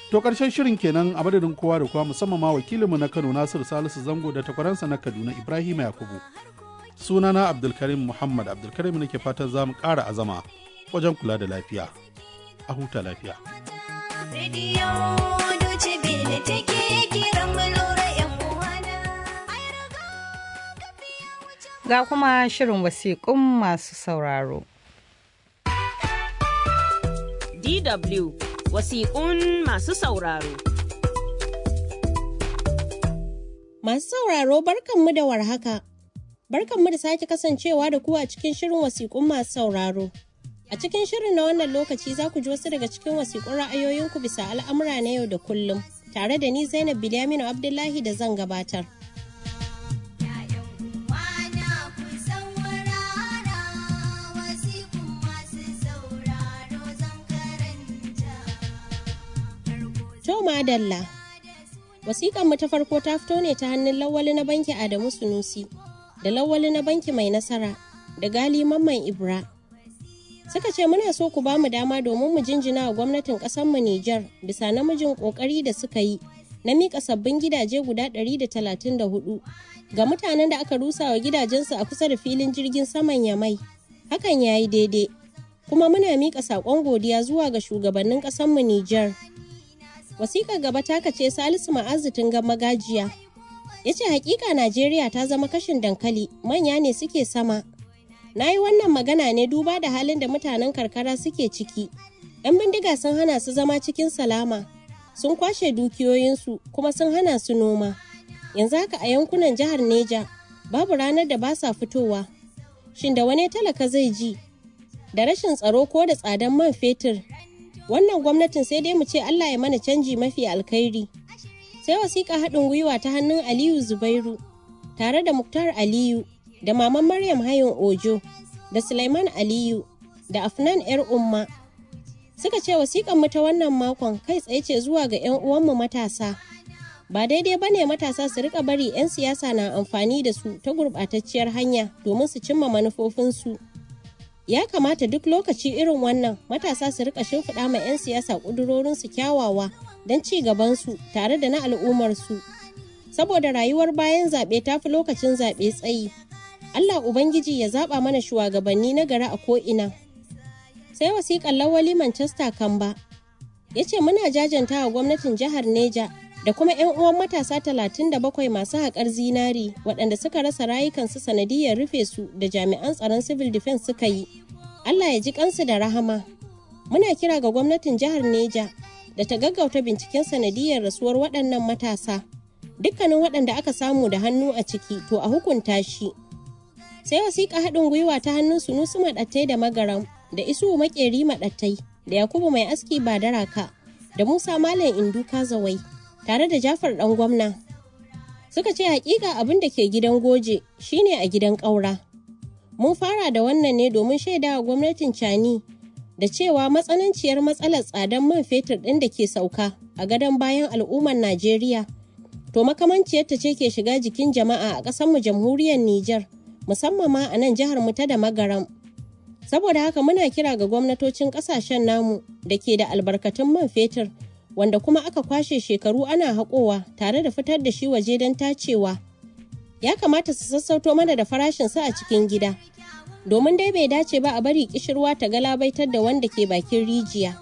To ƙarshen shirin kenan a madadin kowa da kowa musamman ma wakilinmu na Kano Nasiru Salisu Zango da takwaransa na Kaduna Ibrahim Yakubu. Sunana Abdulkarim Muhammad Abdulkarim nake fatan za mu ƙara azama wajen kula da lafiya. A huta lafiya. Ga kuma shirin wasiƙun masu sauraro. DW wasiƙun masu sauraro. Masu sauraro barkanmu da warhaka. Barkanmu da sake kasancewa da ku a cikin shirin wasiƙun masu sauraro. A cikin shirin na wannan lokaci za ku ji wasu daga cikin wasiƙun ra'ayoyinku bisa al'amura na yau da kullum, tare da ni Zainab Bilyaminu Abdullahi da zan gabatar. To madalla. Wasiƙan mu ta farko ta fito ne ta hannun lawali na banki Adamu Sunusi da lawali na banki mai nasara da gali mamman Ibra. Suka ce muna so ku ba mu dama domin mu jinjina wa gwamnatin mu Nijar bisa namijin ƙoƙari da suka yi na miƙa sabbin gidaje guda 134 ga mutanen da aka rusa wa gidajensu a kusa da filin jirgin saman Yamai. Hakan ya yi daidai. Kuma muna miƙa saƙon godiya zuwa ga shugabannin ƙasarmu Nijar. Wasiƙar gaba taka ce Salisu Ma'azitin ga magajiya. Ya ce hakika Najeriya ta zama kashin dankali manya ne suke sama. Na yi wannan magana ne duba da halin da mutanen karkara suke ciki. 'Yan bindiga sun hana su zama cikin salama. Sun kwashe dukiyoyinsu kuma sun hana su noma. Yanzu haka a yankunan jihar Neja babu ranar da ba sa fitowa. Shin da wani talaka zai ji? Da rashin tsaro ko da tsadan man fetur wannan gwamnatin sai dai mu ce Allah ya mana canji mafi alkhairi. Sai wasiƙa haɗin gwiwa ta hannun Aliyu Zubairu tare da Muktar Aliyu da Maman Maryam Hayin Ojo da Sulaiman Aliyu da Afnan 'yar Umma. Suka ce wasiƙan mu ta wannan makon kai tsaye ce zuwa ga 'yan uwanmu matasa. Ba daidai ba ne matasa su rika bari 'yan siyasa na amfani da su ta gurɓatacciyar hanya domin su cimma manufofinsu. ya kamata duk lokaci irin wannan matasa su rika shimfiɗa ma 'yan siyasa ƙudurorinsu kyawawa don ci gabansu tare da na al'ummarsu saboda rayuwar bayan zaɓe ta fi lokacin zaɓe tsayi allah ubangiji ya zaɓa mana shugabanni na gari a ko'ina sai wasiƙar lawali manchester kamba ya ce muna jajanta wa gwamnatin jihar neja da kuma 'yan uwan matasa 37 masu haƙar zinari waɗanda suka rasa rayukansu sanadiyar rufe su da jami'an tsaron civil defense suka yi Allah ya ji kansu da rahama muna kira ga gwamnatin jihar Neja da ta gaggauta binciken sanadiyar rasuwar waɗannan matasa dukkanin waɗanda aka samu da hannu a ciki to a hukunta shi sai wasiƙa haɗin gwiwa ta hannun sunusu maɗattai da magaram da isu maƙeri maɗattai da yakubu mai aski ba daraka da musa malam indu kazawai tare da Jafar ɗan gwamna. Suka ce hakika abin da ke gidan goje shine a gidan ƙaura. Mun fara da wannan ne domin shaida wa gwamnatin Cani da cewa matsananciyar matsalar tsadar man fetur ɗin da ke sauka a gadon bayan al'ummar Najeriya. To makamanciyarta ce ke shiga jikin jama'a a ƙasarmu jamhuriyar Nijar, musamman ma a nan jihar mu ta da magaram. Saboda haka muna kira ga gwamnatocin ƙasashen namu da ke da albarkatun man fetur wanda kuma aka kwashe shekaru ana haƙowa tare da fitar da shi waje don tacewa ya kamata su sassauto mana da farashinsa a cikin gida domin dai bai dace ba a bari kishirwa ta galabaitar da wanda ke bakin rijiya